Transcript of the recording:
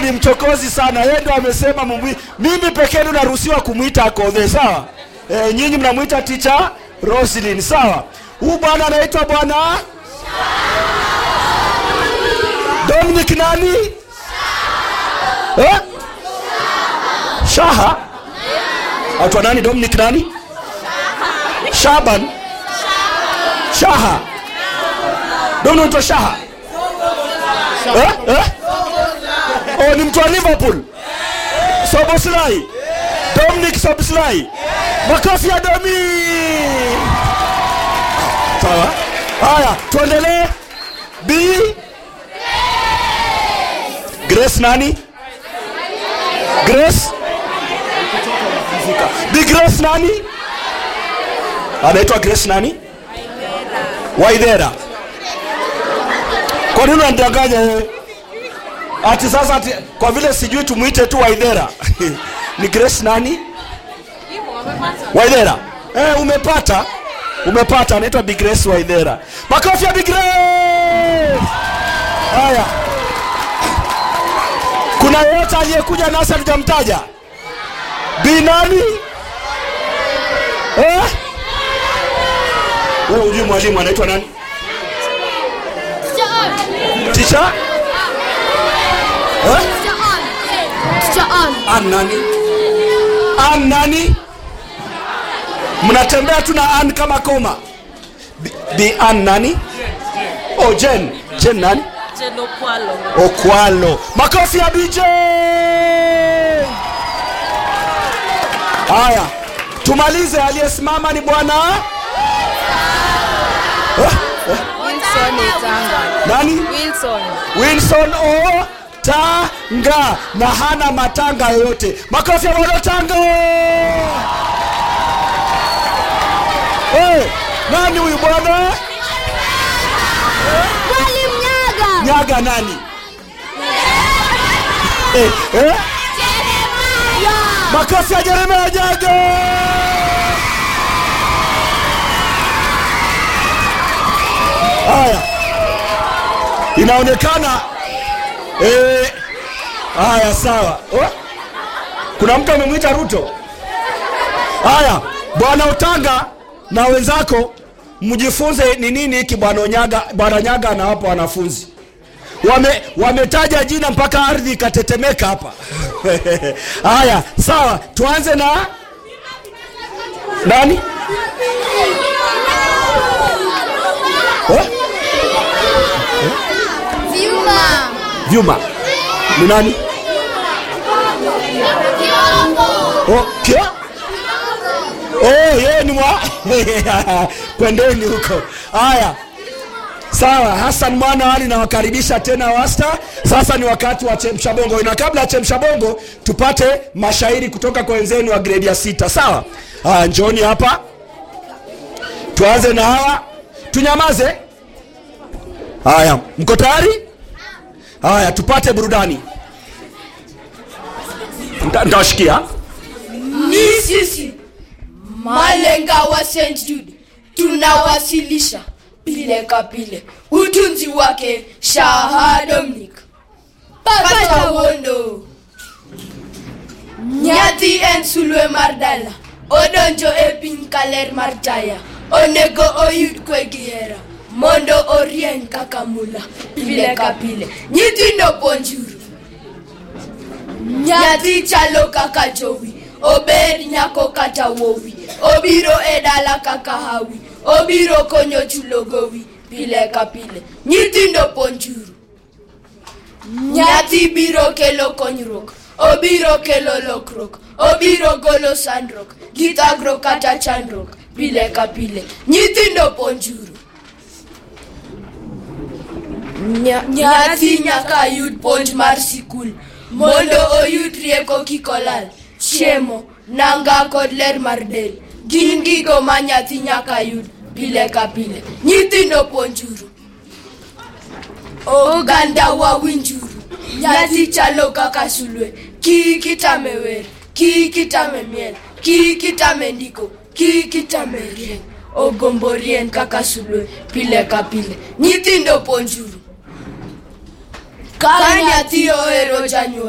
huyu ni mchokozi sana yeye ndo amesema mumwi mimi pekee ndo naruhusiwa kumwita akodhe sawa e, nyinyi mnamwita ticha roslin sawa huu bwana anaitwa bwana dominic nani eh? shaha atwa nani dominic nani shaban shaha dominic anaitwa shaha eh? Eh? oh, ni mtu wa liverpool soboslai dominic soboslai makofi ya domi sawa haya tuendelee b grace nani grace b grace nani anaitwa grace nani waidhera kwa nini unanidanganya wewe ati sasa ati, kwa vile sijui tumwite tu waidhera ni grace nani waidhera eh, umepata umepata anaitwa Big Grace waidhera makofi ya Big Grace haya kuna yeyote aliyekuja nasi hatujamtaja bi nani eh? wewe hujui mwalimu anaitwa nani ticha eh? an nani an nani mnatembea tu na an kama koma bi, bi an nani oh jen jen nani Jeno Kwalo. okwalo makofi ya bj haya tumalize aliyesimama ni bwana eh, Wilson Itanga. nani Wilson. wilson o tanga na hana matanga yoyote makofi ya bwana tanga hey, nani huyu bwana Mwalimu Nyaga. nyaga nani eh, eh? makofi ya jeremia nyaga haya inaonekana eh, haya sawa oh? kuna mtu amemwita ruto haya bwana utanga na wenzako mjifunze ni nini hiki bwana nyaga bwana nyaga anawapa wanafunzi wame wametaja jina mpaka ardhi ikatetemeka hapa haya sawa tuanze na nani eh? Vyuma. vyuma ni nani oh, kia oh, yeye ni mwa kwendeni huko haya sawa hasan mwana ali nawakaribisha tena wasta sasa ni wakati wa chemsha bongo na kabla ya chemsha bongo tupate mashairi kutoka kwa wenzenu wa gredi ya sita sawa haya njoni hapa tuanze na hawa tunyamaze haya mko tayari haya tupate burudani Nta- ntawashikia ni sisi malenga wa st jude tunawasilisha pile kapile utunzi wake shaha dominic pata wondo nyathi en sulwe mar dala odonjo e piny kaler mar taya onego oyud kwe gi hera mondo orieny kaka mula pile ka pile nyithindo puonjuru nyathi chalo kaka jowi obed nyako kata wowi obiro e dala kaka hawi obiro konyo chulo gowi pile ka pile nyithindo puonjuru nyathi biro kelo konyruok obiro kelo lokruok obiro golo sandruok gi thagruok kata chandruok pile ka pile nyithindo puonjuru Nya- nyathi nyaka yud puonj mar sikul mondo oyud rieko kik olal chiemo nanga kod ler mar del gin gigo ma nyathi nyaka yud pile ka pile nyithindo puonjuru oganda wawinjuru nyathi chalo kaka sulwe kik itame wer kik itame miel kik itame ndiko kik itame rieny ogombo rien kaka sulwe pile ka pile nyithindo puonjuru ka nyathi ohero janyuol